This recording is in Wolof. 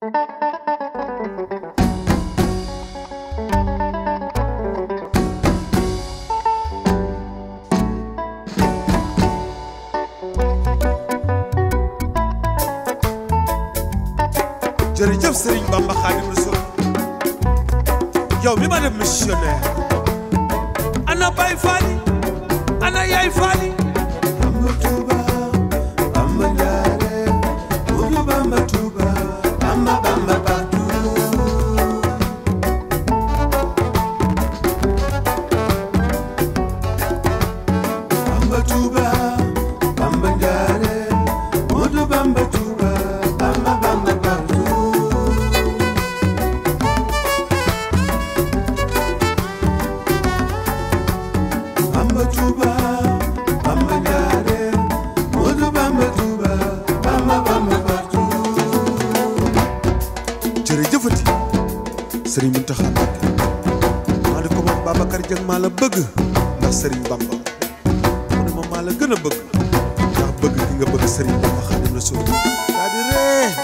jërëjëf Serigne Bamba Xaadim Rasul yow mi ma def missionnaire ana Baay Faali ana Yaay Faali Bamba Tuuba Bamba Njaare Mudu Bamba Tuuba Bamba Bamba partout Bamba Tuuba Bamba Njaare Mudu Bamba Tuuba Bamba Bamba partout Bamba Tuuba Bamba Njaare Mudu Bamba Tuuba Bamba Bamba partout jërëjëfati Sëriñ Muntaxa Mbàkke maa ne ko moom Babacar Dieng maa la bëgg ndax Sëriñ Bamba mu ne ma maa la gën a bëgg ndax bëgg gi nga bëgg Sëriñ Bamba Xaadimu Rasuul daa di ree